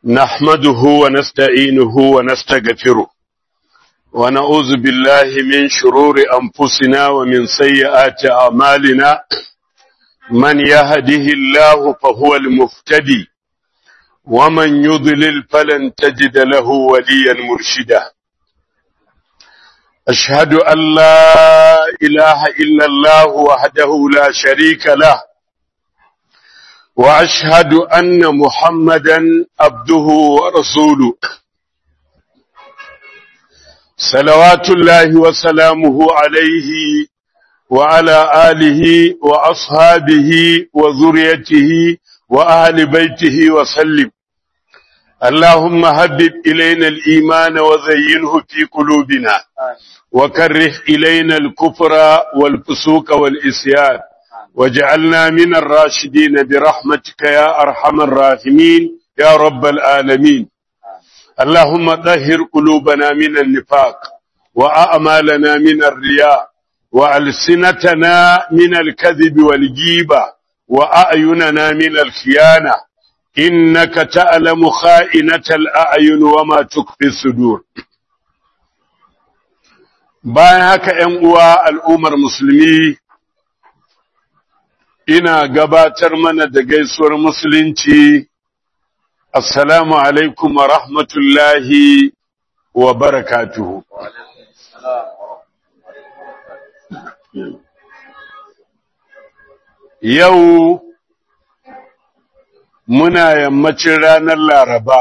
نحمده ونستعينه ونستغفره ونعوذ بالله من شرور أنفسنا ومن سيئات أعمالنا من يهده الله فهو المفتدي ومن يضلل فلن تجد له وليا مرشدا أشهد أن لا إله إلا الله وحده لا شريك له وأشهد أن محمدا عبده ورسوله صلوات الله وسلامه عليه وعلى آله وأصحابه وذريته وأهل بيته وسلم اللهم هبب إلينا الإيمان وزينه في قلوبنا وكره إلينا الكفر والفسوق والإسيان وجعلنا من الراشدين برحمتك يا أرحم الراحمين يا رب العالمين اللهم طهر قلوبنا من النفاق وأعمالنا من الرياء وألسنتنا من الكذب والجيبة وأعيننا من الخيانة إنك تعلم خائنة الأعين وما تخفي الصدور bayan haka ‘yan uwa al'ummar musulmi ina gabatar mana da gaisuwar musulunci assalamu alaikum wa rahmatullahi wa barakatuhu yau muna yammacin ranar laraba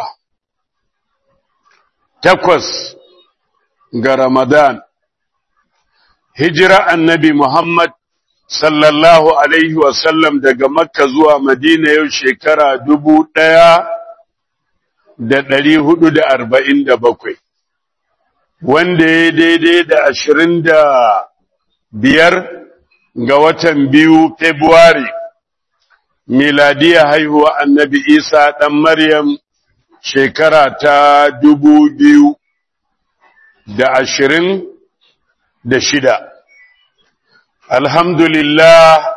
takwas ga ramadan hijira annabi muhammad sallallahu alaihi wasallam daga makka zuwa madina yau shekara dubu ɗaya da ɗari hudu da arba'in da bakwai wanda ya daidai da ashirin da biyar ga watan biyu februari miladiya haihuwa annabi isa ɗan maryam shekara ta dubu biyu da ashirin da shida Alhamdulillah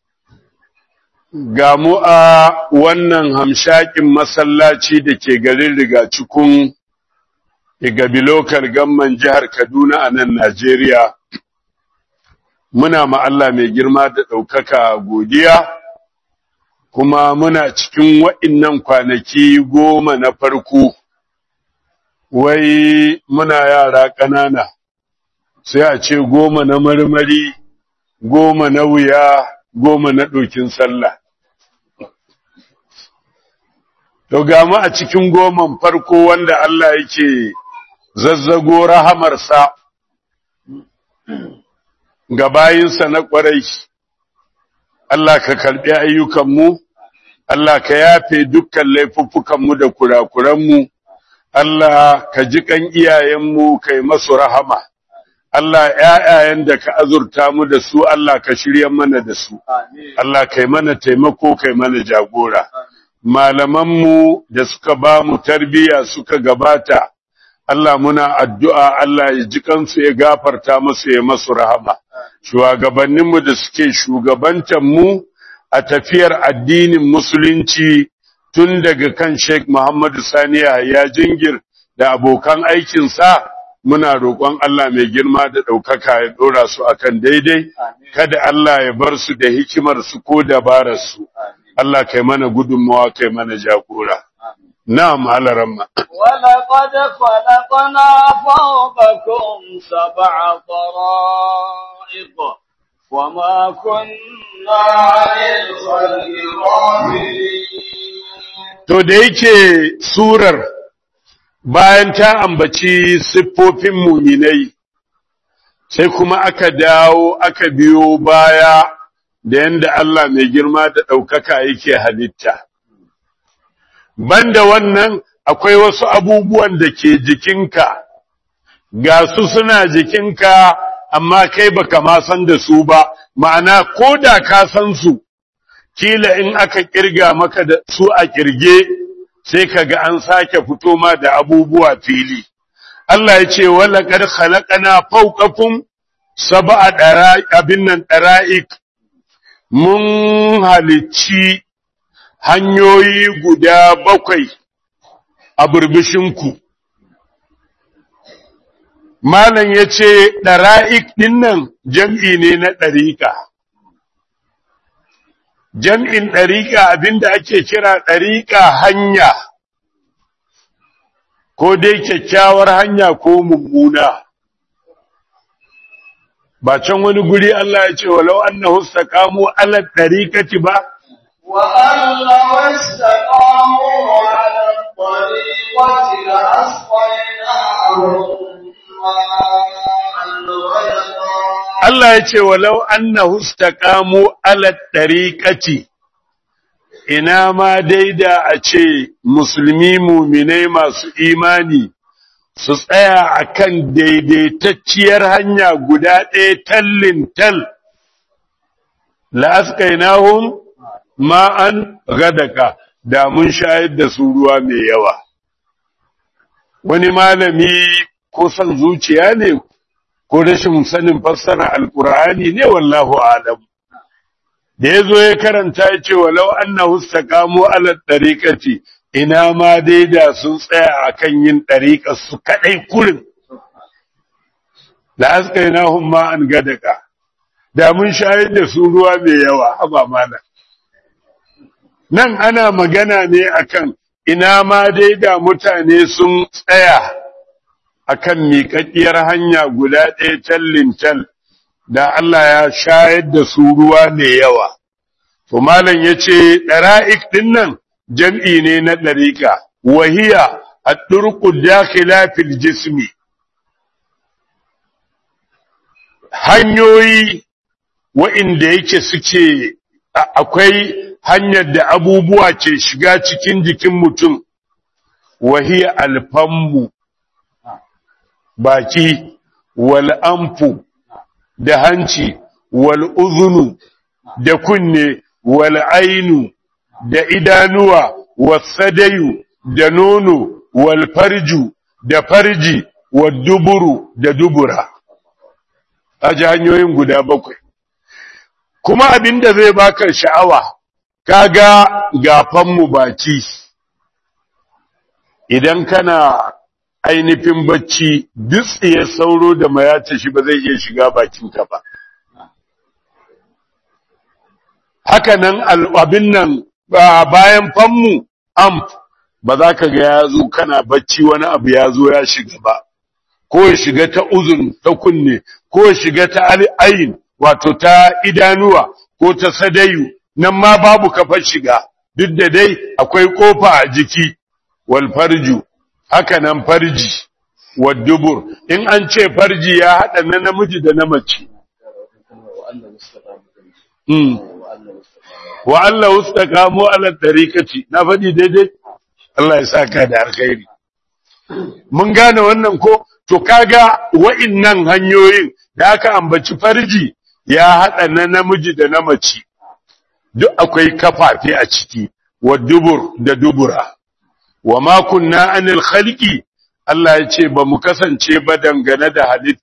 ga mu a wannan hamshakin masallaci da ke garin rigacikun igabilokar gamman jihar Kaduna a nan Najeriya. Muna ma Allah mai girma da ɗaukaka godiya, kuma muna cikin wa'innan kwanaki goma na farko, wai muna yara ƙanana, sai a ce goma na marmari. goma na wuya goma na ɗokin sallah. To mu a cikin goman farko wanda Allah yake zazzago rahamarsa ga bayinsa na ƙwarai, Allah ka karɓi ayyukanmu, Allah ka yafe dukkan laifuffukanmu da kurakuranmu, Allah ka ji ƙan iyayenmu kai masu rahama. Allah ‘ya'yayen da ka azurta mu da su, Allah ka shirya mana da su, Allah kai mana taimako kai mana jagora. Malamanmu da suka ba mu tarbiyya suka gabata, Allah muna addu'a Allah ya ji kansu ya gafarta masu ya masu rahama. Shugabanninmu da suke shugabantanmu a tafiyar addinin Musulunci tun daga kan Sheikh Muhammadu Saniya ya jingir da abokan aikinsa. muna roƙon Allah mai girma da ɗaukaka ya ɗora su akan daidai, kada Allah ya bar su da hikimar su ko dabarar su. Allah kai mana gudunmawa kai mana jagora. Na'am alaramma. ولقد خلقنا فوقكم سبع طرائق وما كنا عن الخلق غافلين To da yake surar bayan ta ambaci siffofin muminai sai kuma aka dawo aka biyo baya da yanda Allah mai girma da ɗaukaka yake halitta. Banda wannan akwai wasu abubuwan da ke jikinka, ga su suna jikinka amma kai baka ma san da su ba, ma'ana ko da ka san su, kila in aka kirga maka da su a kirge. sai kaga an sake fito ma da abubuwa fili Allah ya ce wala qad khalaqana fawqakum sab'a dara'iq abin nan dara'iq mun halicci hanyoyi guda bakwai a burbishinku. Malam ya ce, ɗara'ik ɗin nan jam'i ne na ɗariƙa. Jam'in ɗariƙa abinda ake kira ɗariƙa hanya, ko dai kyakkyawar hanya ko mummuna. Ba can wani guri Allah ya ce, walau annahu istaqamu ala ɗariƙati ba, وأن لو استقاموا على الطريقة لأسقيناهم ماء غدقا Allah ya ce walau annahu istaqamu ala tariqati ina ma daida a ce musulmi muminai masu imani su tsaya akan daidaitacciyar hanya guda ɗaya tallin tal la asqainahum ma'an gadaka da mun shayar da su ruwa mai yawa wani malami ko son zuciya ne ko rashin sanin fassara alkur'ani ne wallahu alam da yazo ya karanta ya ce walau annahu istaqamu ala tariqati ina ma dai da sun tsaya akan yin tariqar su kadai kurin la asqainahum ma an gadaka da mun shayar da su ruwa mai yawa haba mana nan ana magana ne akan ina ma dai da mutane sun tsaya akan miƙaƙƙiyar hanya guda ɗaya tallin tal da Allah ya shayar da su ruwa mai yawa. To malam ya ce ɗara'ik ɗin nan jam'i ne na ɗariƙa, wahiya a ɗurƙu dakila fil jismi. Hanyoyi wa'inda yake suke akwai hanyar da abubuwa ke shiga cikin jikin mutum, wahiya alfammu. baki wal anfu da hanci wal uzunu da kunne wal ainu da idanuwa wasadayu da nono wal farju da farji wal duburu da dubura aji hanyoyin guda bakwai kuma abinda zai baka sha'awa kaga gafanmu baki idan kana ainihin bacci dutsiyar sauro da mayata shi ba zai iya shiga bakinka ba. Haka nan abin nan bayan fanmu amp ba za ka ga ya zo kana bacci wani abu ya zo ya shiga ba, ko ya shiga ta uzun ta kunne, ko ya shiga ta ayin wato ta idanuwa ko ta sadayu, nan ma babu kafar shiga, duk da dai akwai kofa a jiki wal farju. haka nan farji wa dubur in an ce farji ya haɗa na namiji da na mace wa Allah ustaqamu ala tariqati na faɗi daidai Allah ya saka da alkhairi mun gane wannan ko to kaga wa'innan hanyoyin da aka ambaci farji ya haɗa na namiji da na mace duk akwai kafafe a ciki wa dubur da dubura wa ma kunna anil khalqi Allah ya ce ba mu kasance ba dangane da halitta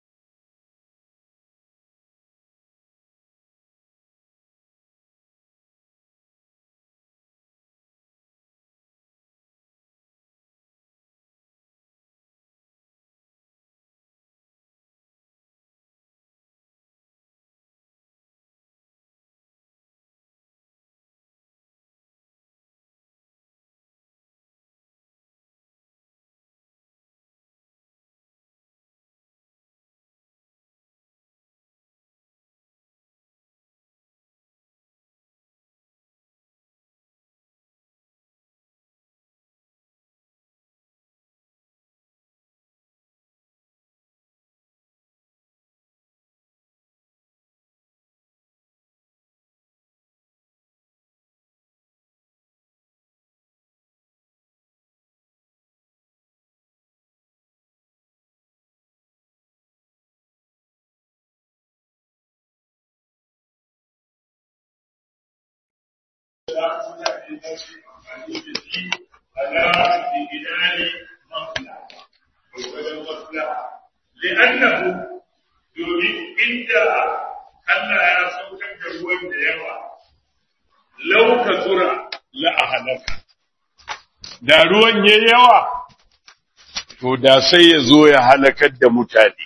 لأنه domin inda Allah ya saukar da ruwan da yawa, lauka zura la a halaka. da ruwan ya yawa to da sai ya zo ya halakar da mutane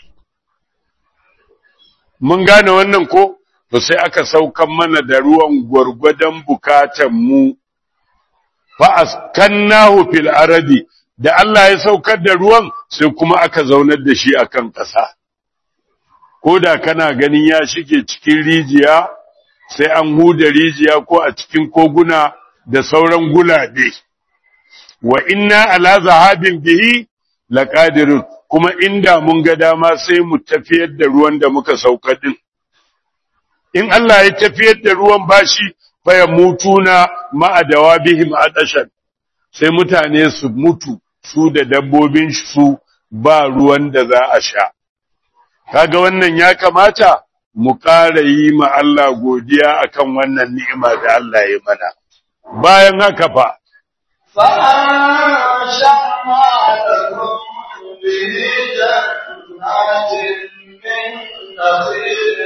mun gane wannan ko to sai aka saukan mana da ruwan gwargwadon bukatan mu fa askannahu fil aradi da Allah ya saukar da ruwan sai kuma aka zaunar da shi akan ƙasa ko da kana ganin ya shige cikin rijiya sai an huda rijiya ko a cikin koguna da sauran gulabe wa inna ala zahabin bihi laqadirun kuma inda mun ga dama sai mu tafiyar da ruwan da muka sauka din in Allah ya tafiyar da ruwan bashi fa mutuna ma'a dawabihim adashan sai mutane su mutu su da dabbobin su ba ruwan da za a sha kaga wannan ya kamata mu ƙara yi ma Allah godiya akan wannan ni'ima da Allah ya mana bayan haka fa فأنشأنا لكم به جنات من نخيل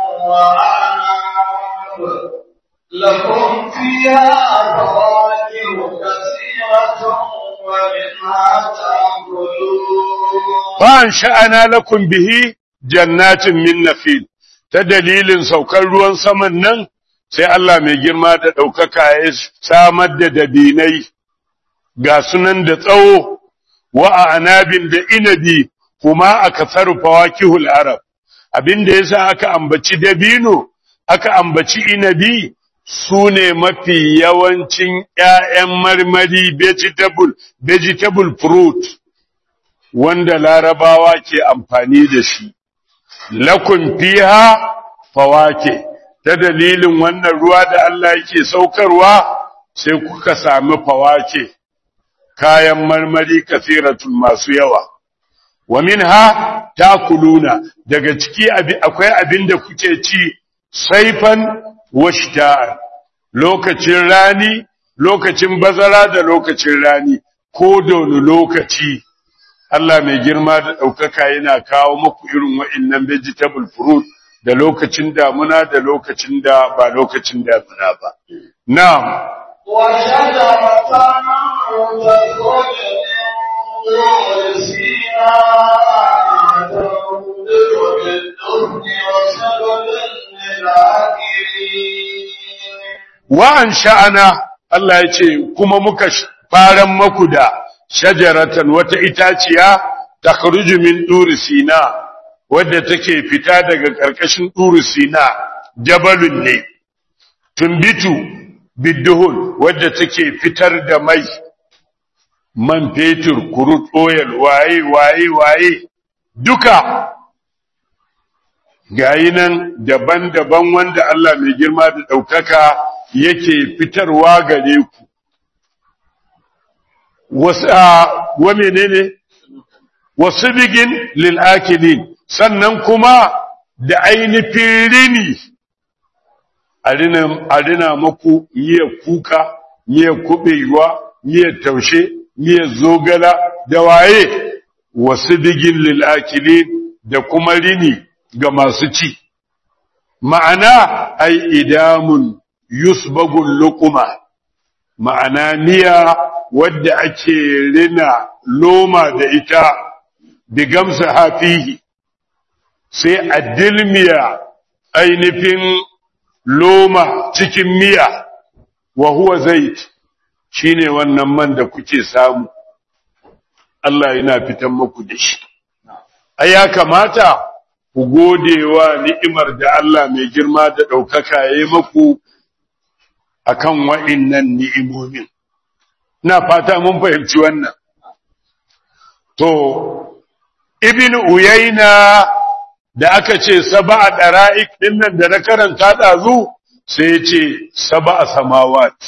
وعناب لكم فيها فواكه كثيرة ومنها تأكلون fa'an sha'ana lakum bihi jannatin min nafil ta dalilin saukar ruwan saman nan sai Allah mai girma da ɗaukaka ya samar da dabinai ga sunan da tsawo wa a anabin da inabi kuma a kasar fawakihul arab abinda yasa aka ambaci dabino aka ambaci inabi su ne mafi yawancin ‘ya'yan marmari vegetable, vegetable fruit wanda larabawa ke amfani da shi. Lakun fiha fawake, ta dalilin wannan ruwa da Allah yake saukarwa sai kuka sami fawake, kayan marmari kasiratun masu yawa. Wa minha takuluna daga ciki akwai abin da kuke ci saifan washta'an lokacin rani lokacin bazara da lokacin rani ko da wani lokaci Allah mai girma da ɗaukaka yana kawo muku irin wa'innan vegetable fruit da lokacin damuna da lokacin da ba lokacin damuna ba na'am وشجرة تخرج من طور سيناء تنبت بالدهن وسبل للآكلين wa'an sha'ana Allah ya ce kuma muka faran maku da shajaratan wata itaciya ta min ɗuri sina wadda take fita daga ƙarƙashin ɗuri sina jabalun ne tumbitu bidduhun wadda take fitar da mai man fetur kurut oil waye waye waye duka gayi nan daban-daban wanda Allah mai girma da ɗaukaka yake fitarwa gare ku. Wa menene? Wasu bigin lil'akilin, sannan kuma da ainihin rini a rina maku miya kuka, miya kuɓewa, miya taushe, miya zogala da waye, wasu bigin lil'akilin da kuma rini ga masu ci. Ma'ana, ai idamun yusbagul luquma ma'ana miya wadda ake rina loma da ita bigamsa hafihi sai a dilmiya ainihin loma cikin miya wa huwa zait shine wannan man da kuke samu Allah yana fitan muku da shi ai ya kamata ku godewa ni'imar da Allah mai girma da ɗaukaka ya yi muku akan wa'innan ni'imomin. Na fata mun fahimci wannan. To, Ibn Uyayna da aka ce saba a ɗara'ik ɗinnan da na karanta ɗazu sai ya ce saba a samawat,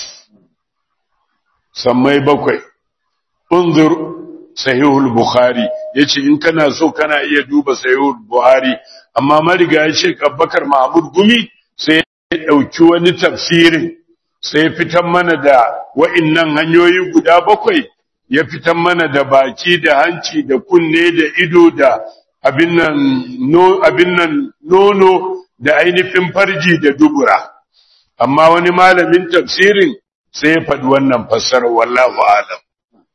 sammai bakwai, unzur sahihul Bukhari, ya ce in kana so kana iya duba sahihul Buhari, amma mariga ya ce Bakar Mahmud Gumi sai ya ɗauki wani tafsirin sai fitan mana da wa'innan hanyoyi guda bakwai ya fitan mana da baki da hanci da kunne da ido da abin nan no, abin nan nono da ainihin farji da dubura amma wani malamin tafsirin sai ya faɗi wannan fassarar wallahu alam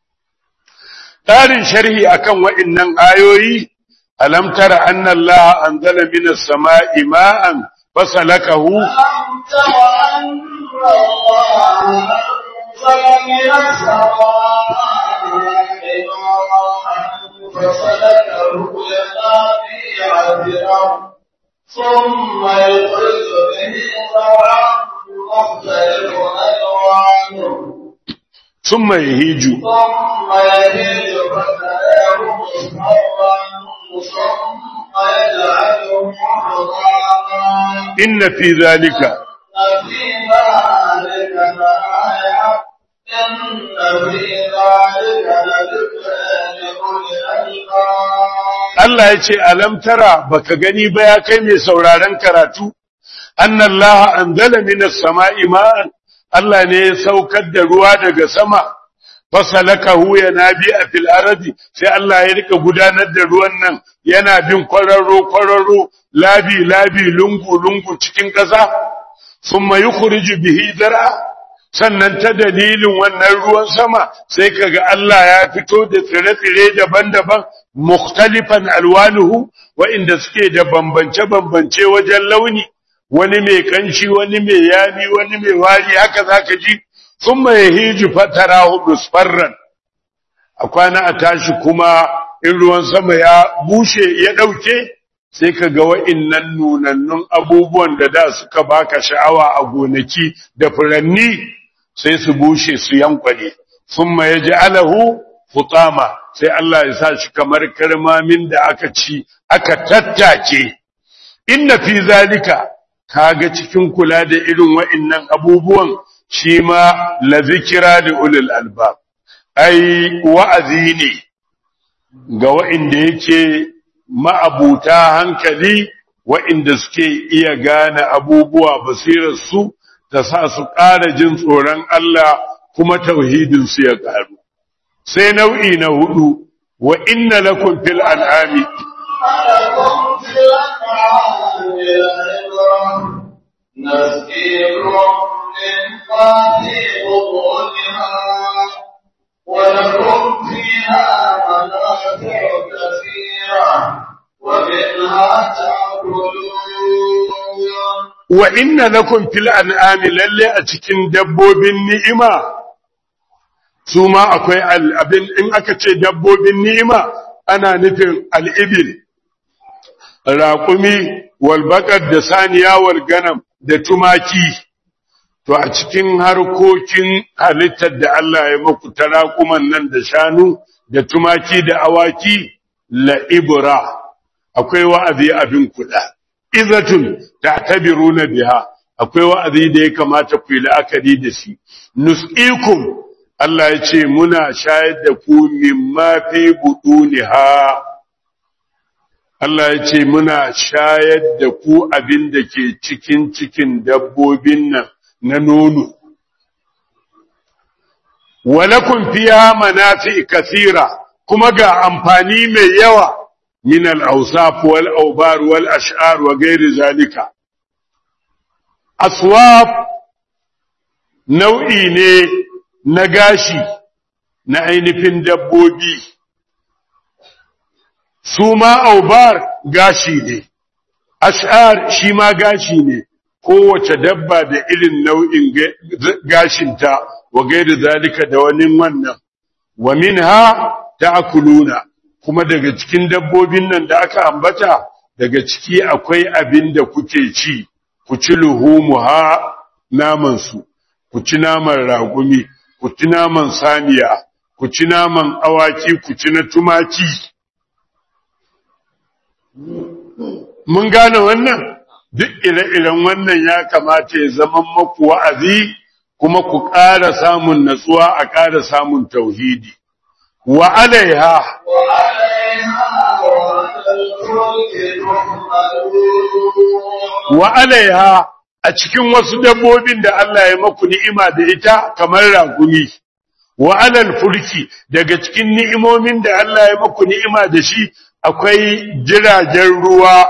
ƙarin sharhi akan wa'innan ayoyi alam tara anna Allah anzala minas sama'i ma'an fasalakahu ألم تر أن الله أنزل من السماء ماء فسلكه ينابيع في الأرض ثم يخرج به زرعا مختلف ألوانه thumma yahiju ثم يهيج فتراه مصفرا ثم يجعله حراما inna fi zalika في ذلك لآية إن في ذلك لذكرى لأولي الألباب Allah ya ce alam tara baka gani ba ya kai mai sauraron karatu anna Allah anzala minas sama'i ma'an Allah ne ya saukar da ruwa daga sama fasalakahu yanabi a fil ardi sai Allah ya rika gudanar da ruwan nan yana bin kwararo kwararo labi labi lungu lungu cikin ƙasa thumma yukhriju bihi zar'a sannan ta dalilin wannan ruwan sama sai kaga Allah ya fito da tsire-tsire daban-daban mukhtalifan alwanuhu wa'inda suke da bambance-bambance wajen launi wani mai kanshi wani mai yami wani mai wari haka zaka ji thumma yahiju fatarahu musfarran a kwana a tashi kuma in ruwan sama ya bushe ya dauke sai ka ga wa'innan nunannun abubuwan da da suka baka sha'awa a gonaki da furanni sai su bushe su yankwane thumma yaj'alahu hutama sai Allah ya sa shi kamar karmamin da aka ci aka tattake inna fi zalika kaga cikin kula da irin wa'innan abubuwan shi ma la zikira da ulul albab ai wa'azi ne ga wa'inda yake ma'abuta hankali wa'inda suke iya gane abubuwa basirar su ta sa su ƙara jin tsoron Allah kuma tauhidin su ya ƙaru sai nau'i na hudu wa inna lakum fil an'ami لكم في الأنعام العبرة نسقيكم مما في بطونها ولكم فيها منافع كثيرة ومنها تأكلون wa inna lakum fil an'ami lalle a cikin dabbobin ni'ima su ma akwai al- abin in aka ce dabbobin ni'ima ana nufin al'ibil raƙumi walbaƙar da saniya wal ganam da tumaki to a cikin harkokin halittar da Allah ya maku ta raƙuman nan da shanu da tumaki da awaki la'ibra akwai wa'azi abin kuɗa izatun ta'tabiruna biha akwai wa'azi da ya kamata ku yi la'akari da shi nus'ikum Allah ya ce muna shayar da ku mimma fi buduniha Allah ya ce muna shayar da ku abin da ke cikin cikin dabbobin nan na nono walakun fiha manafi kasira kuma ga amfani mai yawa من الأوصاف والأوبار والأشعار وغير ذلك أصواب nau'i ne na gashi na ainihin dabbobi su ma aubar gashi ne ash'ar shi ma gashi ne kowace dabba da irin nau'in gashinta wa gairi zalika da wani wannan wa minha ta'kuluna kuma daga cikin dabbobin nan da aka ambata daga ciki akwai abin da kuke ci ku ci luhumuha naman su ku ci naman ragumi ku ci naman saniya ku ci naman awaki ku ci na tumaki mun gane wannan duk ire-iren wannan ya kamata ya zama maku wa'azi kuma ku ƙara samun natsuwa a ƙara samun tauhidi wa alaiha وعليها وعلى الفلك تحملون wa alaiha a cikin wasu dabbobin da Allah ya maku ni'ima da ita kamar ragumi wa alal fulki daga cikin ni'imomin da Allah ya maku ni'ima da shi akwai jiragen ruwa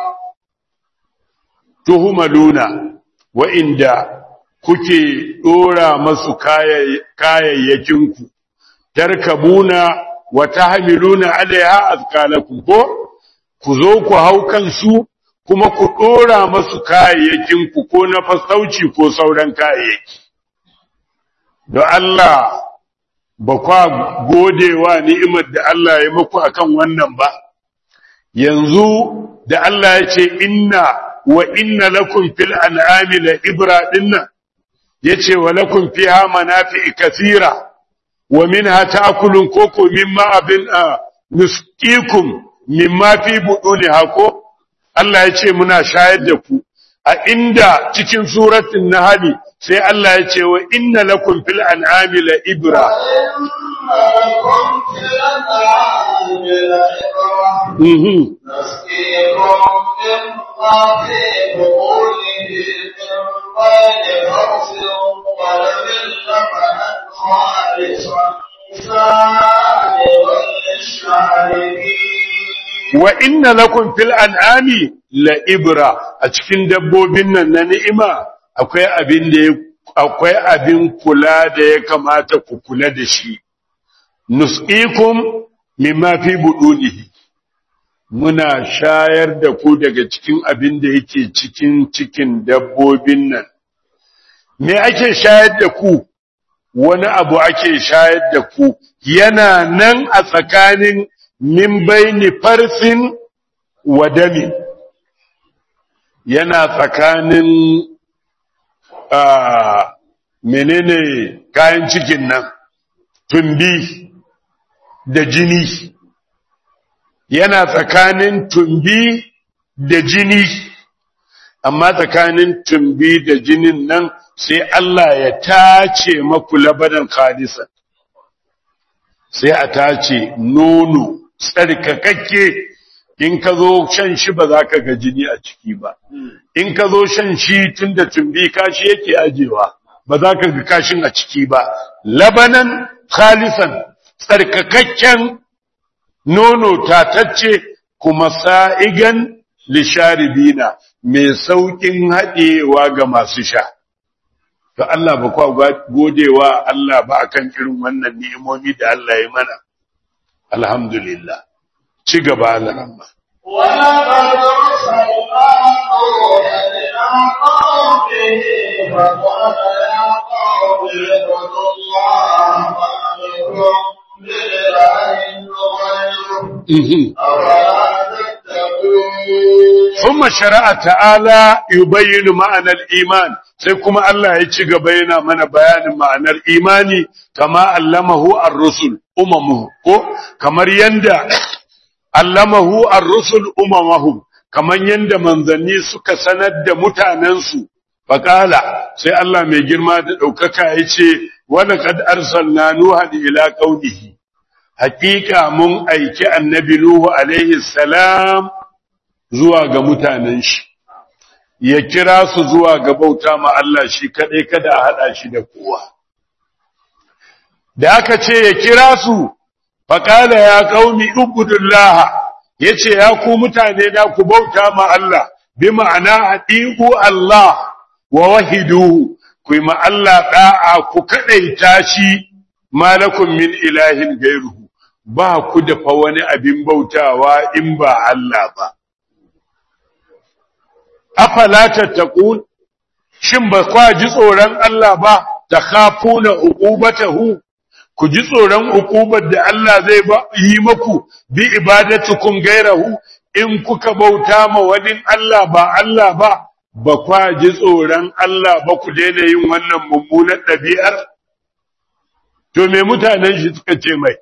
tuhumaluna wa'inda kuke dora masu kayayyakinku tarkabuna wa tahmiluna alaiha azqalakum ko ku zo ku hau kansu kuma ku dora masu kayayyakin ku ko na fasauci ko sauran kayayyaki don Allah ba kwa godewa ni'imar da Allah ya muku akan wannan ba yanzu da Allah ya ce inna wa inna lakum fil an'ami la ibra dinna yace wa lakum fiha manafi'i kathira wa minha ta'kulun koko mimma abin nusqikum mimma fi buduniha ko Allah yace muna shayar da ku a inda cikin suratul nahl sai Allah yace wa inna lakum fil an'ami la ibra لكم في الأنعام لعبرة mhm نسقيكم مما في بطونه من بين فرث ولم لبنا خالصا سائغا للشاربين wa inna lakum fil an'ami la ibra a cikin dabbobin nan na ni'ima akwai abin da ya- akwai abin kula da ya kamata ku kula da shi nusqikum mimma fi budunihi muna shayar da ku daga cikin abin da yake cikin cikin dabbobin nan me ake shayar da ku wani abu ake shayar da ku yana nan a tsakanin min baini farsin wa damin yana tsakanin ah, menene kayan cikin nan tumbi da jini yana tsakanin tumbi da jini amma tsakanin tumbi da jinin nan sai Allah ya tace maku labanan khalisan sai a tace nono tsarkakakke in ka zo shan shi ba za ka ga jini a ciki ba in ka zo shan shi tun da tumbi kashi yake ajewa ba za ka ga kashin a ciki ba labanan khalisan tsarkakakken nono tatacce kuma sa'igan lisharibina mai sauƙin haɗewa ga masu sha. To Allah ba kwa godewa Allah ba akan irin wannan ni'imomi da Allah ya mana. Alhamdulillah. Ci gaba Allah ولقد أرسلنا نوحا إلى قومه فقال يا قوم اعبدوا الله ما لكم من إله غيره أفلا تتقون ثم شرع تعالى يبين معنى الإيمان sai kuma Allah ya ci gaba yana mana bayanin ma'anar imani kama allamahu ar-rusul umamuhu ko kamar yanda allamahu ar-rusul umamahum kamar yanda manzanni suka sanar da mutanensu faqala sai Allah mai girma da daukaka yace wa laqad arsalna nuhan ila qaumihi haqiqa mun aiki annabi nuhu alaihi salam zuwa ga mutanen shi ya kira su zuwa ga bauta ma Allah shi kaɗai kada a haɗa shi da kowa. Da aka ce ya kira su, faƙala ya ƙaumi Ubudullah ya ce ya ku mutane na ku bauta ma Allah, bi ma'ana haɗiƙu Allah wa wahiduhu, ku yi ma Allah ɗa'a ku kaɗaita shi malakun min ilahin gairuhu, ba ku da fa wani abin bautawa in ba Allah ba. afala tattaqun shin ba kwa ji tsoron Allah ba ta khafuna uqubatahu ku ji tsoron uqubar da Allah zai ba yi maku bi ibadatukum gairahu in kuka bauta ma wani Allah ba Allah ba ba kwa ji tsoron Allah ba ku daina yin wannan mummunar ɗabi'ar to me mutanen shi suka ce mai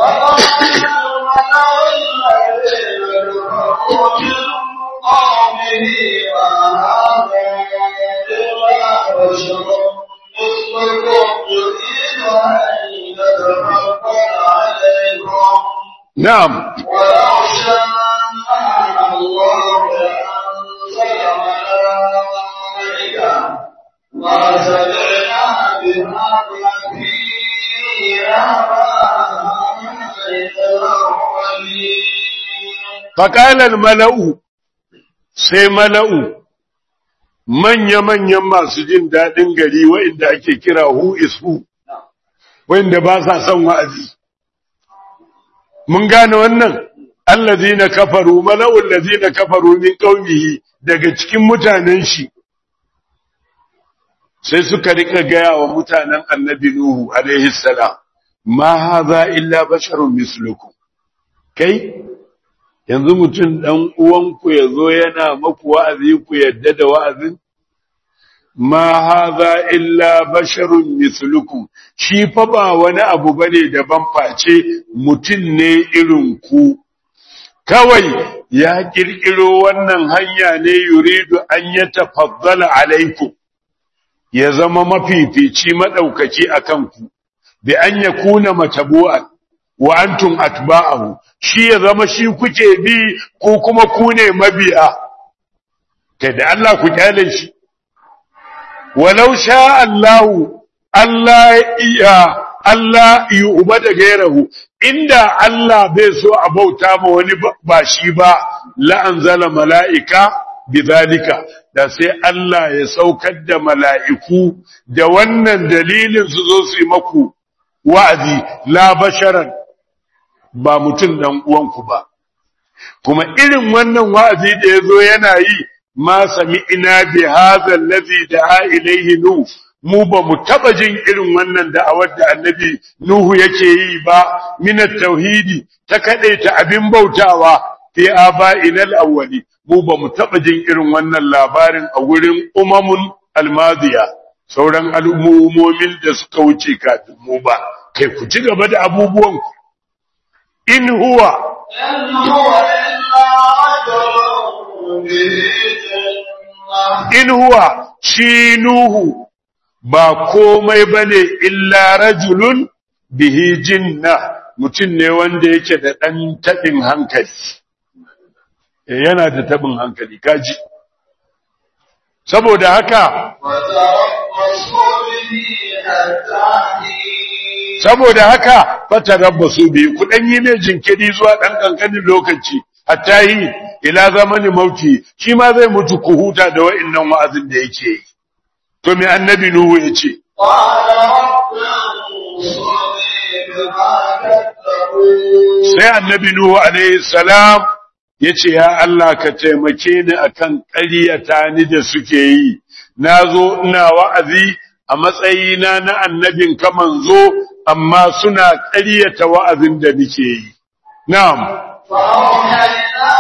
na'am ولو شاء الله لأنزل ملائكة ما سمعنا بهذا في آبائنا الأولين faƙalar mala'u sai mala'u manya-manyan masu jin daɗin gari wa'inda ake kira who is who wa'inda ba sa son wa'azi mun gane wannan allazina kafaru mala'ul ladina kafaru min qaumihi daga cikin mutanen shi sai suka rika gaya wa mutanen annabi nuhu alaihi salam ma hadha illa basharun mislukum kai yanzu mutum dan uwanku yazo yana maku wa'azi ku yadda da wa'azin ma hadha illa basharun mislukum shi fa ba wani abu bane daban face mutum ne irin ku kawai ya kirkiro wannan hanya ne yuridu an ya tafaddala alaikum ya zama mafifici madaukaki akan ku bi an yakuna matabu'an wa antum atba'ahu shi ya zama shi kuke bi ko kuma ku ne mabiya kai da Allah ku kyale shi walau sha Allahu Allah iya Allah yu'bada gairahu inda Allah bai so a bauta ma wani ba shi ba la anzala mala'ika bidhalika da sai Allah ya saukar da mala'iku da wannan dalilin su zo su yi maku wa'azi la basharan ba mutum dan uwanku ba kuma irin wannan wa'azi da yazo yana yi ma sami'ina bi hadha allazi da'a ilayhi nuh mu ba mu taba jin irin wannan da'awar da annabi nuhu yake yi ba min tauhidi ta kadaita abin bautawa fi aba'inal awwali mu ba mu taba jin irin wannan labarin a gurin umamun almadiya sauran al'ummomin da suka wuce kafin mu ba kai ku ci gaba da abubuwan ku in huwa إن هو إلا رجل به جنة in huwa shi nuhu ba komai bane illa rajulun bihi jinna mutum ne wanda yake da ɗan taɓin hankali Eh, yana da taɓin hankali kaji saboda haka وتربصوا به حتى حين saboda haka fata rabba su biyu ku ɗan yi mai jinkiri zuwa ɗan ƙanƙanin lokaci hatta yi ila zamani mauti shi ma zai mutu ku huta da wa'innan wa'azin da yake yi to me annabi nuhu ya ce قال رب انصرني بما كذبون sai annabi Nuhu alaihi salam ya ce, Ya Allah ka taimake ni akan ƙaryata ni da suke yi, na zo ina wa'azi a matsayina na annabin ka manzo, amma suna ƙaryata wa'azin da nike yi. Na'am, فأوحينا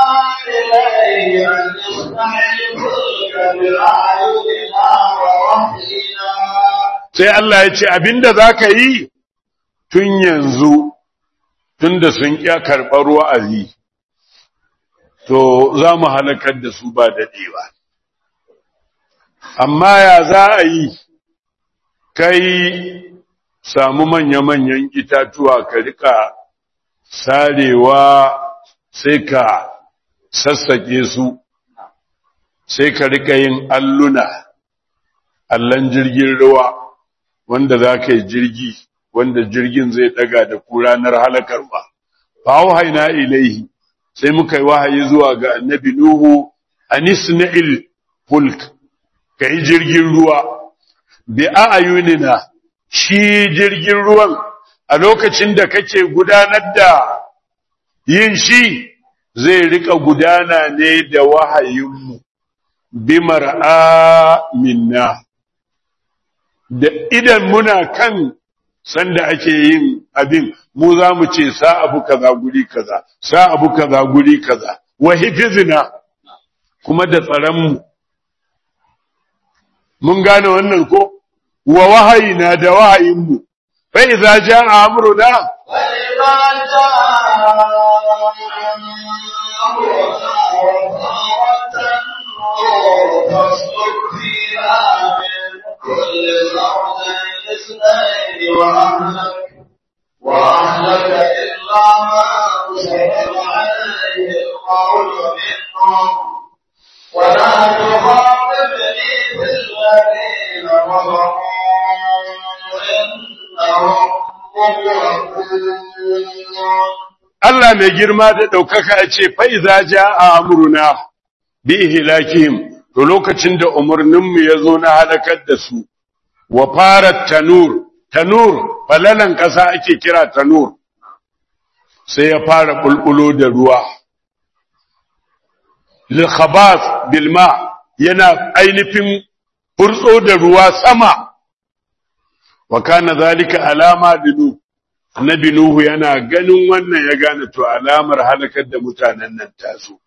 إليه أن اصنع الفلك بأعيننا ووحينا sai Allah ya ce, Abinda za ka yi tun yanzu, tun da sun ƙya karɓar wa'azi, to za mu halakar da su ba daɗewa. Amma ya za a yi, kai samu manya-manyan itatuwa ka rika sarewa sai ka sassaƙe su, sai ka rika yin alluna, allon jirgin ruwa, wanda za ka yi jirgi, wanda jirgin zai ɗaga da ku ranar halakarwa. Fa haina ilaihi, sai muka yi wahayi zuwa ga annabi Nuhu, anisna'il fulk, ka yi jirgin ruwa, bi a'ayunina shi jirgin ruwan a lokacin da kake gudanar da yin shi zai rika gudana ne da wahayinmu, bi mar'a minna. Da idan muna kan sanda ake yin abin, mu za mu ce sa abu kaza guri kaza, sa abu kaza guri kaza, wa hifizina kuma da tsaronmu. Mun gane wannan ko? Wa wahayina da wahayinmu, fa iza ja a amuruna, وإذا جاء أمرنا وفارت النور فاسلك فيها من كل زوجين اثنين وأهلك وأهلك إلا ما سبق عليه القول منهم ولا تخاطبني في الذين ظلموا إنهم مغرقون Allah mai girma da ɗaukaka ya ce, Fa'iza ja a amuruna, bi ihilakihim, to lokacin da umarninmu ya zo na halakar da su, wa fara tanur, tanur, falalan ƙasa ake kira tanur, sai ya fara bulbulo da ruwa lil khabas bil ma yana ainihin furtso da ruwa sama wa kana zalika alama dinu annabi nuhu yana ganin wannan ya gane to alamar halakar da mutanen nan taso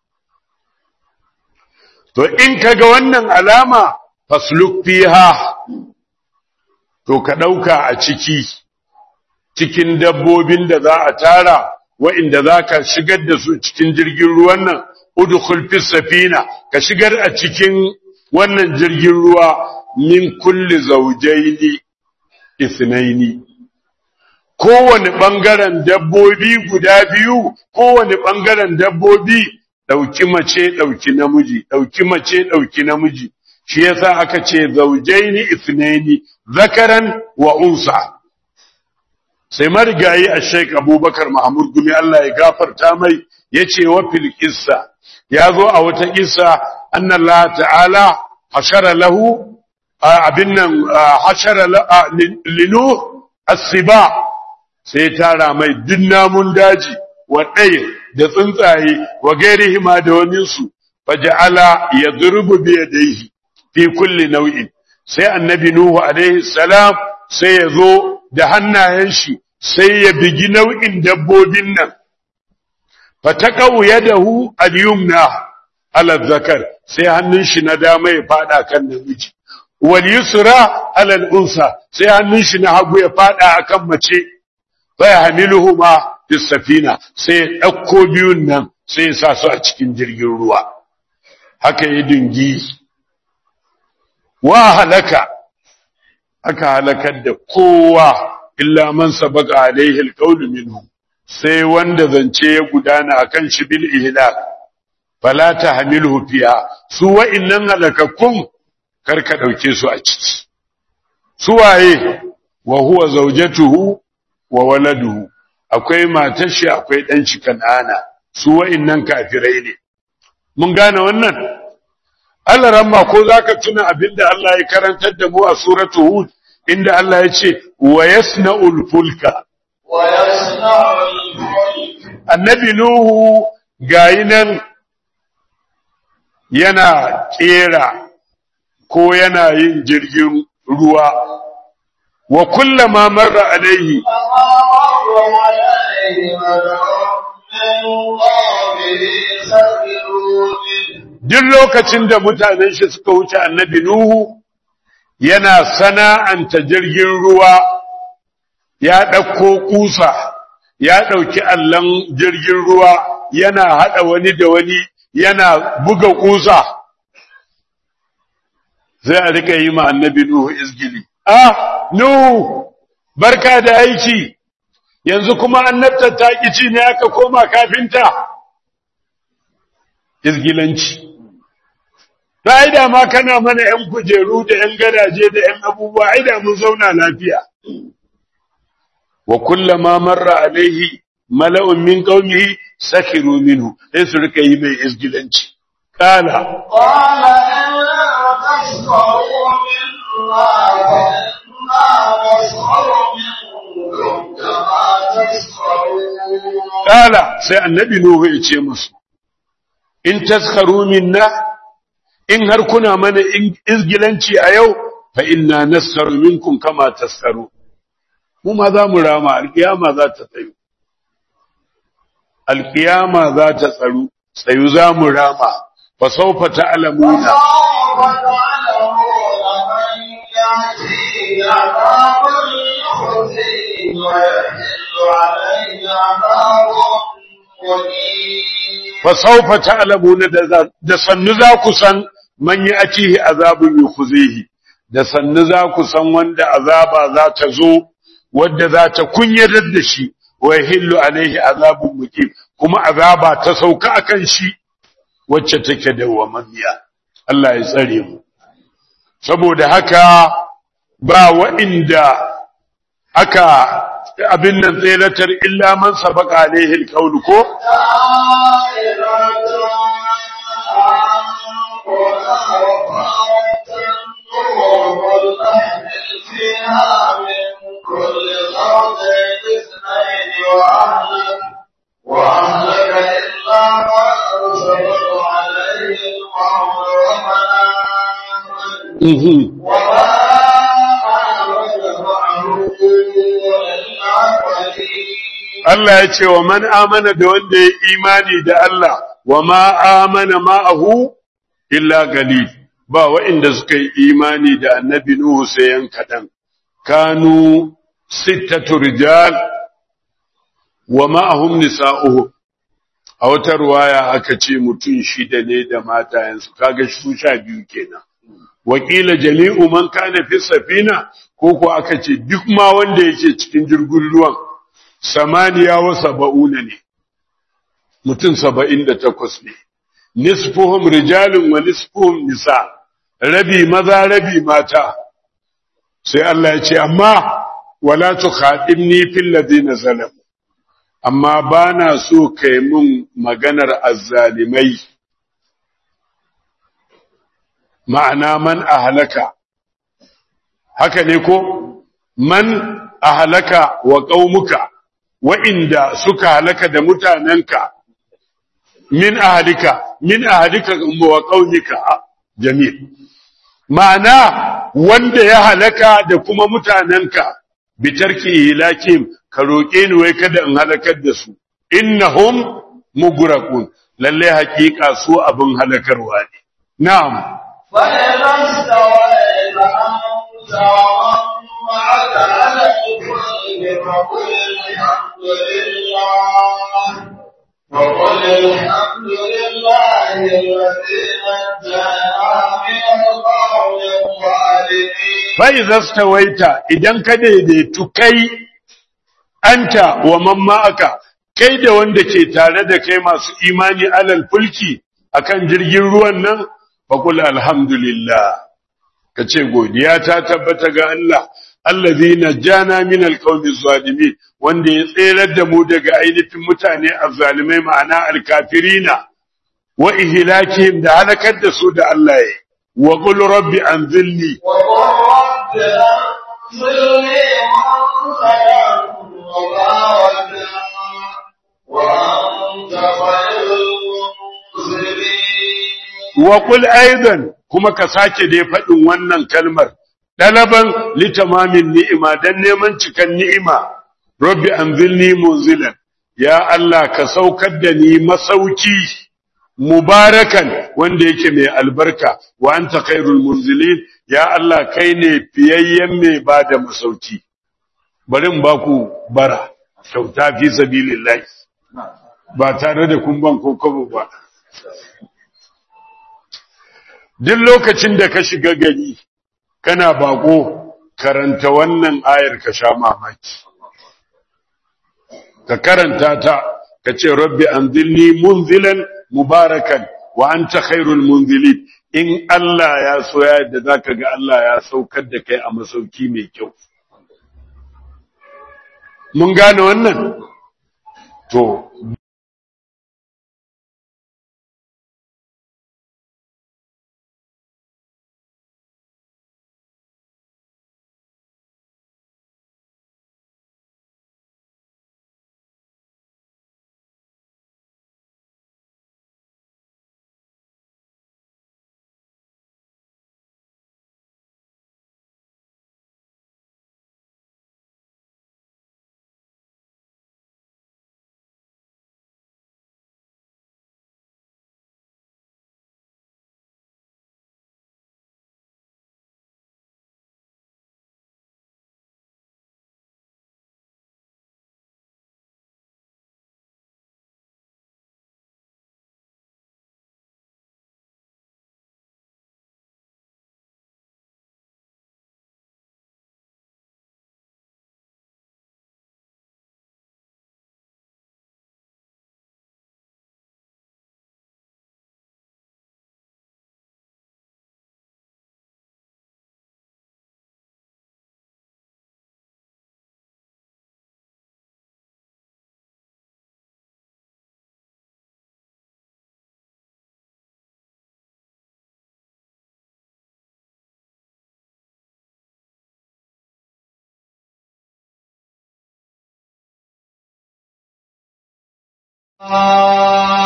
to in kaga wannan alama fasluk fiha to ka dauka a ciki cikin dabbobin da za a tara wa'inda za ka shigar da su cikin jirgin ruwan nan udkhul fis safina ka shigar a cikin wannan jirgin ruwa min kulli zawjaini ithnaini kowane bangaren dabbobi guda biyu kowane bangaren dabbobi dauki mace dauki namiji dauki mace dauki namiji shi yasa aka ce zawjaini ithnaini zakaran wa unsa sai marigayi a Sheikh Abubakar Mahmud Gumi Allah ya gafarta mai yace wa fil qissa yazo a wata kissa anna Allah ta'ala hashara lahu abin nan hashara linu as-siba sai tara mai duk namun daji wa ɗaya da tsuntsaye wa gairihima da wani su faja'ala yadrubu bi yadayhi fi kulli nau'in sai annabi nuhu alaihi salam sai ya zo da hannayen shi sai ya bigi nau'in dabbobin nan fataqau yadahu al-yumna ala zakar sai hannun shi na dama ya fada kan namiji wal yusra ala al-unsa sai hannun shi na hagu ya fada akan mace fa yahmiluhuma fis safina sai ya dauko biyun nan sai ya sa su a cikin jirgin ruwa haka ya dingi wa halaka aka halakar da kowa illa man sabaka alaihi alqawlu minhu sai wanda zance ya gudana akan shi bil ihlak fala tahmiluhu fiha su wa'innan halakakkun karka dauke su a ciki su waye wa huwa zawjatuhu wa waladuhu akwai matar shi akwai dan shi kan'ana su wa'innan kafirai ne mun gane wannan Allah ramma ko zaka tuna abinda Allah ya karantar da mu a suratu Hud inda Allah ya ce wa yasna'ul fulka wa yasna'ul fulk annabi Nuhu gayi nan yana kera ko yana yin jirgin ruwa wa kullama marra alaihi فمر عليه ملأ من قومه سخروا منه duk lokacin da mutanen shi suka wuce annabi Nuhu yana sana'anta jirgin ruwa ya ɗauko kusa ya ɗauki allon jirgin ruwa yana haɗa wani da wani yana buga kusa sai a rika yi ma annabi Nuhu izgili ah Nuhu barka da aiki yanzu kuma annabta ta ci ne aka koma kafinta izgilanci Fa'ida ma kana mana ‘yan kujeru da ‘yan gadaje da ‘yan abubuwa, aida mun zauna lafiya. Wa kullama marra alaihi mala'un min ƙaunihi sakiru minhu, sai su rika yi mai izgilanci. Kala, قال إن تسخروا منا فإنا نسخر منكم كما تسخرون kala, sai annabi Nuhu ya ce musu, In taskaru minna, in har kuna mana izgilanci a yau, fa inna naskaru minkum kama taskaru. Mu ma za mu rama, alƙiyama za ta tsayu. Alƙiyama za ta tsaru, tsayu za mu rama, fa saufa ta'lamuna. فسوف تعلمون من يأتيه عذاب يخزيه ويحل عليه عذاب مقيم fa saufa ta'lamuna da da sannu za ku san man ya'tihi azabun yukhzihi da sannu za ku san wanda azaba za ta zo wadda za ta kunyatar da shi wa yahillu alaihi azabun muqim kuma azaba ta sauka akan shi wacce take dawwamammiya Allah ya tsare mu saboda haka ba wa'inda aka abin nan tselatar illa man sabaka alaihi alqawl ko Mhm. وما آمن معه إلا قليل Allah ya ce wa man amana da wanda ya imani da Allah wa ma amana ma'ahu illa galil ba wa'inda suka yi imani da annabi Nuhu sai yan kadan kanu sittatu rijal wa ma'ahum nisa'uhu a wata ruwaya aka ce mutum shida ne da matayensu kaga su sha biyu kenan wakila jami'u man kana fi safina ko ko aka ce duk ma wanda yake cikin jirgin ruwan samaniya wa saba'una ne mutum saba'in da takwas ne nisfuhum rijalun wa nisfuhum nisa rabi maza rabi mata sai Allah ya ce amma wala tukhadimni fil ladina zalamu amma bana so kai mun maganar azzalimai ma'ana man ahlaka haka ne ko man ahlaka wa qaumuka wa'inda suka halaka da mutanenka min ahlika min ahlika wa qaumika jamil ma'ana wanda ya halaka da kuma mutanenka bitarki hilakim ka roƙe ni wai kada in halakar da su innahum mugraqun lalle haƙiƙa su abin halakarwa ne na'am فإذا استويت أنت ومن معك على الفلك فقل الحمد لله وقل الحمد لله الذي نجانا من القوم الظالمين fa'iza stawaita idan ka daidaitu kai anta wa man ma'aka kai da wanda ke tare da kai masu imani alal fulki akan jirgin ruwan nan faqul alhamdulillah kace godiya ta tabbata ga Allah allazi najjana min alqawmi zalimin wanda ya tserar da mu daga ainihin mutane azzalimai ma'ana alkafirina wa ihlakihim da halakar da su da Allah ya wa qul rabbi anzilni وقل رب أنزلني منزلا مباركا وأنت خير المنزلين wa qul aidan kuma ka sake dai faɗin wannan kalmar dalaban litamamin ni'ima dan neman cikan ni'ima rabbi anzilni munzilan ya Allah ka saukar da ni masauki mubarakan wanda yake mai albarka wa anta khairul munzilin ya Allah kai ne fiyayyen mai bada masauki bari in baku bara kyauta fi sabilillah ba tare da kun ban kokobo ba duk lokacin da ka shiga gari kana bako karanta wannan ayar ka sha mamaki ka karanta ta ka ce rabbi anzilni munzilan mubarakan wa anta khairul munzilin in Allah ya so ya yadda zaka ga Allah ya saukar da kai a masauki mai kyau mun gane wannan to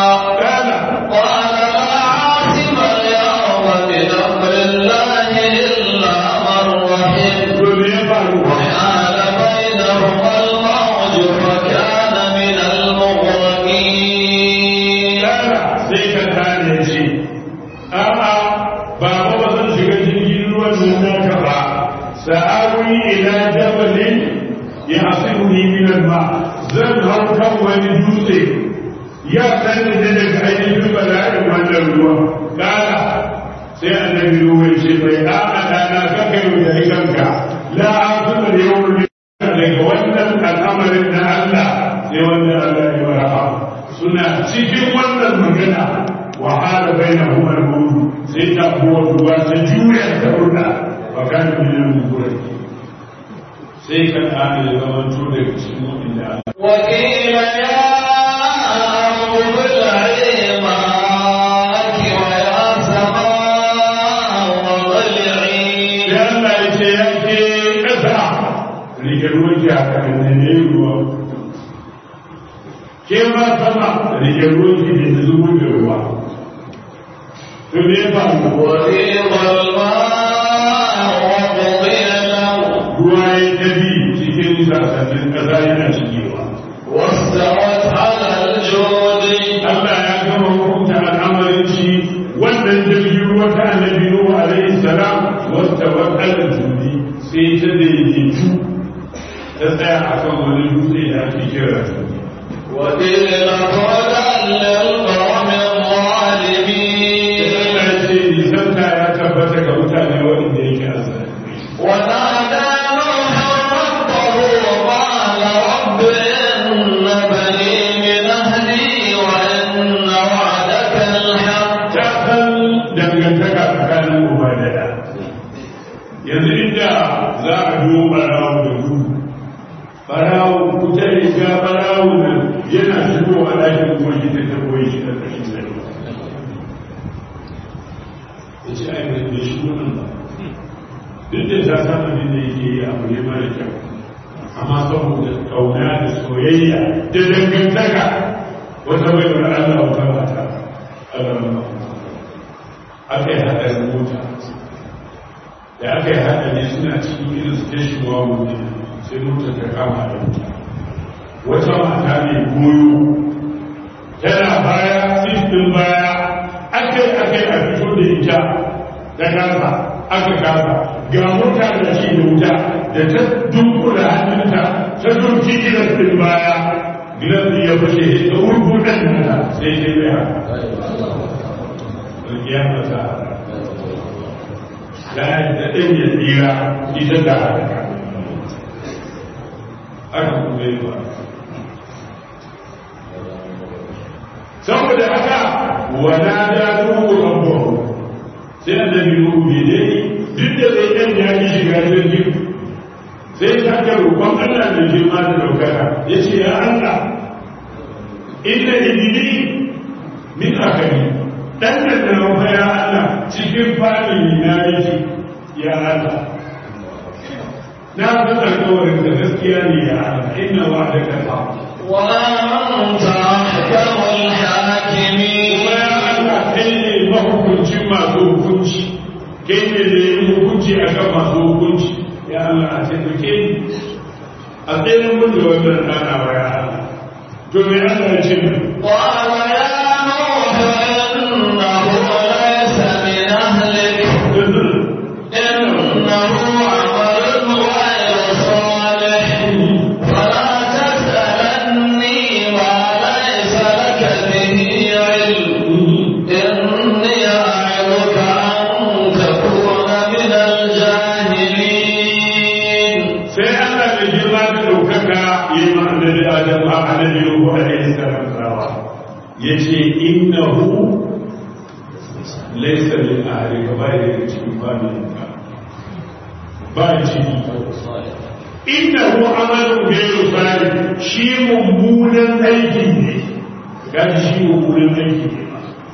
قال لا عاصم اليوم من أمر الله zan hau kan wani dutse ya sani da daga ainihin bala'in wannan ruwa kala sai annabi ruwa ce bai a'a dana ka kai da kanka la azuma da yawon daga wannan al'amarin na Allah sai wanda Allah ya wara suna cikin wannan magana wahala bai na kuma ruwa sai ta kuwa ruwa ta juya ta ruwa ba kan miliyan ruwa sai ka ƙara da zaman to daga cikin waɗanda وقيل يا أرض ابلعي ماءك ويا سماء اقلعي sai Allah ya ce ya ke ƙasa rike ruwan ki a kan ne ruwa ke ma sama rike ruwan ki da zubo da ruwa to me ya faru وغيض الماء وقضي الأمر ruwa ya tafi cikin sassanin ƙasa yana cikewa واستوت على الجود Allah ya gama hukunta al'amarin shi wannan jirgin ruwa ta annabi Nuhu alaihi salam wasta wakalar judi sai ta daidaitu ta tsaya a kan wani dutse da ake kira judi. وقيل بعدا للقوم الظالمين Allah ya ce nisanta ya tabbata ga mutane waɗanda yake azali. ونادى نوح ربه وقال رب إن بني من أهلي وإن وعدك الحق Ta san dangantaka tsakanin uba da ɗa. Yanzu inda za a biyo ɓarawo da gudu barawo kuta riga barawo nan yana shigo a ɗakin kuma shi ta koyi shi da ƙashin zai ya ce ai bai shigo nan ba duk da ta san abin da yake yi abu ne mara kyau amma saboda kauna da soyayya da dangantaka wata bai wani Allah wata mata Allah ma aka yi haɗarin mota da aka yi haɗari suna cikin irin station wa mutum sai mota ta kama da wuta wata mata mai goyo tana baya sistin baya aka yi aka yi a fito da ita ta kasa aka kasa ga mota da shi da wuta da ta dunkula hannunta ta dunki gilas din baya gilas din ya fashe ta wurgudan nata sai sai bai haka ya masa la da ɗin ya tsira ita da haka aka kuma yi ba saboda haka wana da ruhu rabbahu sai annabi ruhu ne dai duk da zai ɗan ya yi shiga jirgin sai ta ga roƙon Allah da girma da daukaka ya ce ya Allah inna ibili min akali dan da na ya Allah cikin fadin na yake ya Allah na san alƙawarin da gaskiya ne ya Allah inna wa'adaka haqq وأنت أحكم الحاكمين kuma ya Allah kai ne mahukuncin masu hukunci kai ne da yin hukunci a kan masu hukunci ya Allah a taimake ni a tsayin mun da wannan rana wa ya Allah to me Allah ya ce min قال يا نوح إنه ليس من أهلك إنه عمل غير صالح فلا تسألني ما ليس لك به علم إني أعظك أن تكون من الجاهلين sai Allah da girma da ɗaukaka yi ma annabi Adam a annabi Nuhu alaihi salam tsawa yace innahu laysa min ahlika ba ya daga cikin familinka ba ciki innahu amalun ghayru salih shi mummunan aiki ne ga shi mummunan aiki ne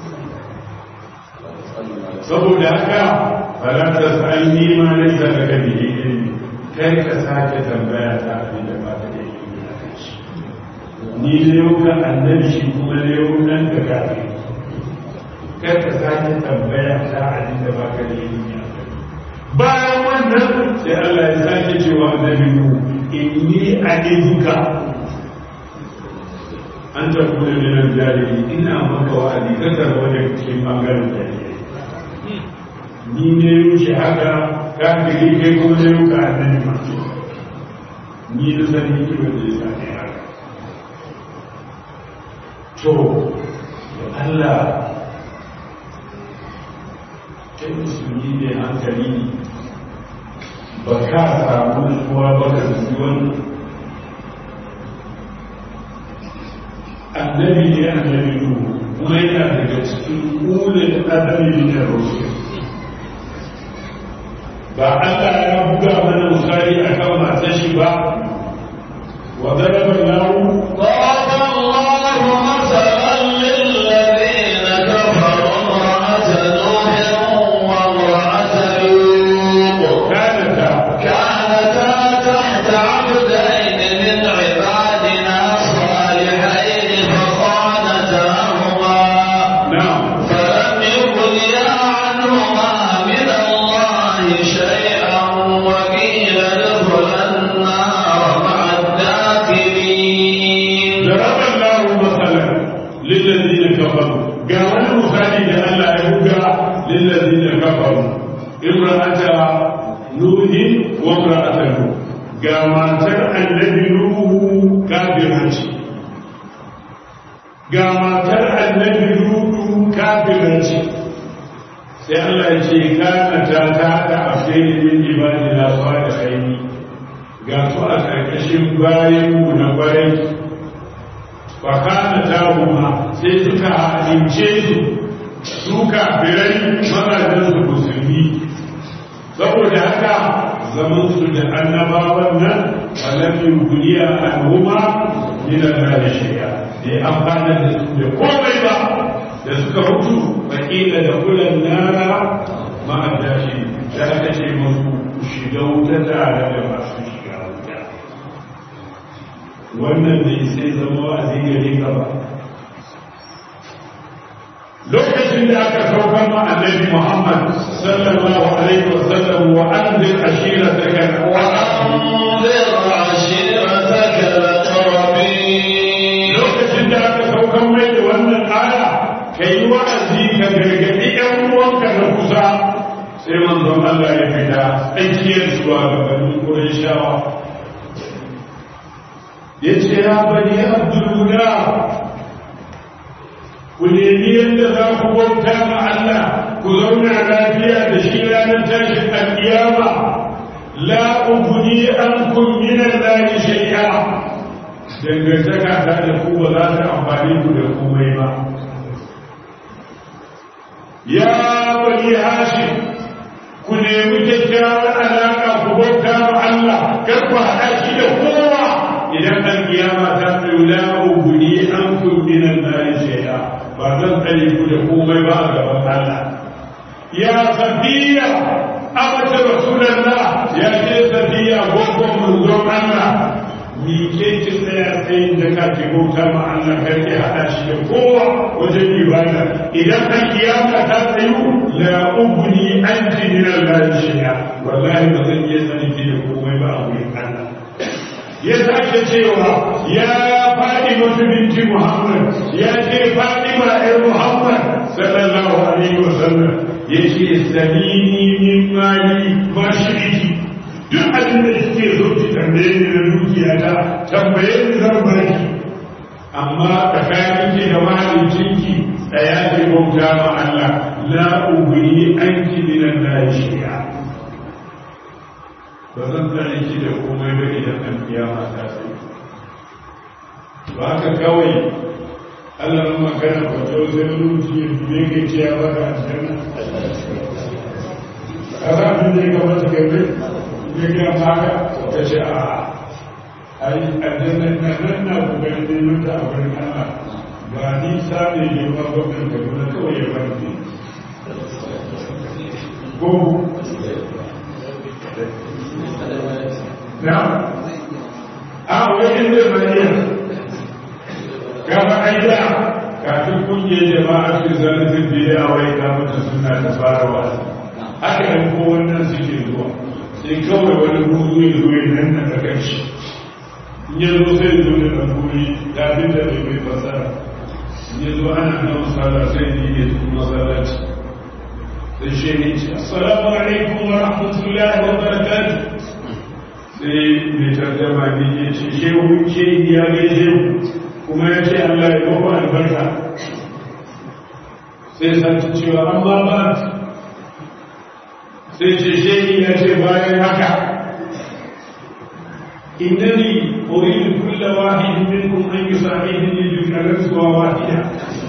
saboda haka fala tasalni ma laysa laka bihi ilmi kai ka sake tambaya ta abin da ba ka da ilimi a kan shi ni da yau ka annabi shi kuma da yau nan ka kafi kai ka sake tambaya ta abin da ba ka da ilimi a kan bayan wannan sai Allah ya sake cewa annabi mu inni a'izuka an ta kuma da nan jahili ina maka wa'adi ka tarwa da cikin bangaren jahili ni ne wuce haka kafiri kai kuma ne wuka annabi masu ni da sani ki wanda ya sani haka to Allah kai musulmi ne hankali ne ba ka samu nutsuwa ba ka zuci wannan annabi ne annabi nuhu kuma yana daga cikin ulul azami da rusul ba Allah ya buga mana misali akan matar shi ba wa daraba lahu ضرب الله مثلا للذين كفروا امرأة نوح وامرأة لوط kanata كانتا تحت عبدين من عبادنا صالحين فخانتاهما na'am فلم يغنيا عنهما من الله شيئا وقيل ادخلا النار مع الداخلين ضرب الله مثلا للذين كفروا قال مثالي لأن لا يبقى للذين كفروا امرأة نوح وامرأة نوح قال النبي نوح كافرة قال النبي نوح كافرة sai Allah ya ce kana ta ta ta afdai min ibadina salihin ga su a ƙarƙashin bayan mu na bayan fakana tahuma sai suka halince su su kafirai mazajen su musulmi saboda haka zaman su da annabawan nan alamin duniya al'umma min Allah shay'a da amfana da su da komai ba da suka mutu fakila da kulan nara ma'adashi da aka ce musu ku shiga wuta tare da masu shiga wuta wannan bai sai zama wa'azi gare ka ba lokacin da aka saukar ma annabi Muhammad sallallahu alaihi wa sallam wa anzir ashirataka وأنذر عشيرتك الأقربين lokacin da aka saukar mai da wannan aya kai wa'azi ka gargadi ƴan uwanka na kusa sai manzon Allah ya fita tsakiyar zuwa ga bani Qurayshawa yace ya bani Abdullah ku nemi yadda za ku bauta ma Allah ku zauna lafiya da shi ranar tashin alƙiyama la ubuni an kun min Allah shay'a dangantaka ta da ku ba za ta amfani ku da komai ba ya bani hashim ku nemi kyakkyawar alaƙa ku bauta ma Allah kar ku haɗa shi da kowa idan alƙiyama ta tsayo la ubuni an kun min Allah shay'a ba zan tsare ku da komai ba a gaban Allah ya safiya abata rasulullah ya ce safiya gogon manzon Allah mi ke ki tsaya tsayin da ka ke bauta ma Allah kar ki hada shi da kowa wajen ibada idan an kiyama ta tsayu la ubni anti min Allah shay'a wallahi ba zan iya sani ki da komai ba a wurin Allah ya sake cewa ya faɗi mutu binti Muhammad ya ce faɗi ma ɗan Muhammad sallallahu alaihi wa sallam ya ce salini min mali ma shi'iki duk abin da suke so ki tambaye ni na dukiya ta tambaye ni zan baki amma tsakanin ki da mahaliccinki tsaya ki bauta ma Allah la ubni anki min Allah shay'a ba zan tsare ki da komai ba idan an kiyama ta sai ba haka kawai Allah ran magana ba to sai ruci ne ke ce ya baka aljanna kaza abin da ya kamata kai ne ne ga maka ka ce a ai aljanna na nan na kokarin neman ta a wurin Allah ba ni sabe ne ba gwamnan Kaduna kawai ya bani ko نعم اه وين المدينة كما أيضا kafin kungiyar jama'a su zane sun biya a wai kamata suna ta fara wasa haka yan ko wannan suke zuwa sai kawai wani buzu ya zo ya nan na daga shi in ya zo sai zo da ɗan guri kafin da bai bai fasara in ya zo ana nan sallah sai ne ya zo masallaci sai shi ne ce assalamu alaikum wa rahmatullahi wa barakatuh sai mai tarjama ne ya ce shehu ke ya gaishe kuma ya ce Allah ya bawa albarka sai san cewa amma ba sai ce shehi ya ce bayan haka innani uridu kulla wahidin minkum an yusahidni bi kalamsuwa wahida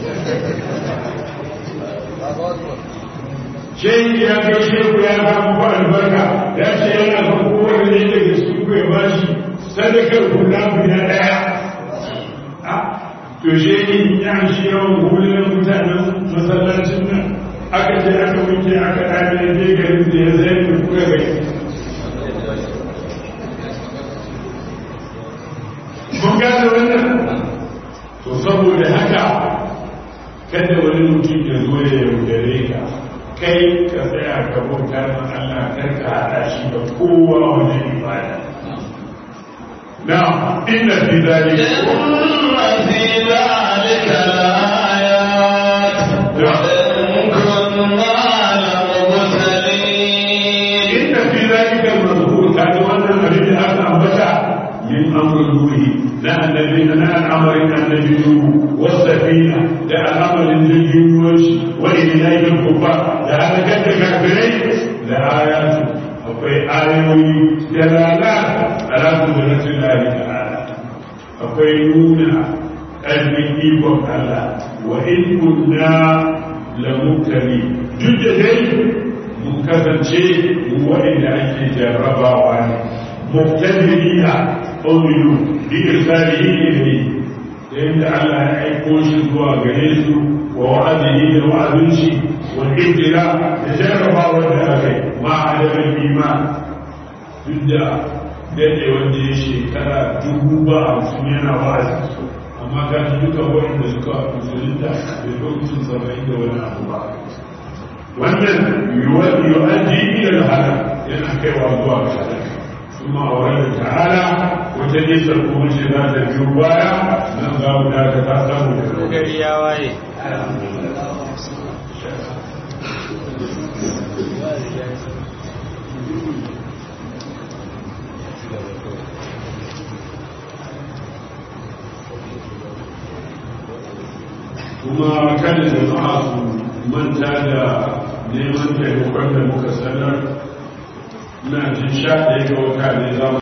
shehi ya kai shehu ya samu ba albarka ya ce yana kan kowane ne daga cikin ku ya bashi sadakar kula guda daya to shehi ya shi yawan hulun mutanen masallacin nan aka ce aka wuce aka ɗaya je garin da ya zai da kuka gai mun gane wannan to saboda haka kada wani mutum ya zo ya yaudare ka kai ka tsaya ka bauta ma Allah kar ka haɗa shi da kowa wajen ibada na inna fi zalika إن في ذلك لآيات وإن كنا لمبتلين inna fi zalika al-mazkur kaga wannan abin da aka ambata min amrul ruhi na annabi na al'amarin annabi nuhu wasafina da al'amarin jirgin ruwan shi wa ilahin kubba da halakar da kafirai da ayatu akwai ayoyi da lala ala kudratin lahi ta'ala akwai nuna ƙarfin ikon Allah wa in kunna lamukali duk da dai mun kasance mu waɗanda ake jarrabawa ne mubtadiriya qawlu bi irsalihi ilayhi da yadda Allah ya aiko shi zuwa gare su wa wa'adihi da wa'adin shi wa hijira da jarrabawa da aka yi ma adaban iman duk da daɗe wanda ya shekara dubu ba hamsin yana wa'azi amma ga duka waɗanda suka musulunta da lokacin saba'in da wani abu ba wannan yu'addi ila al-halak yana kaiwa zuwa ga halak kuma a wannan ta'ala wata nisa kuma ce za ta biyo baya nan za mu da ta samu da gari ya waye kuma kada jama'a su manta da neman taimakon da muka sanar na jin sha ɗaya ga wata ne za mu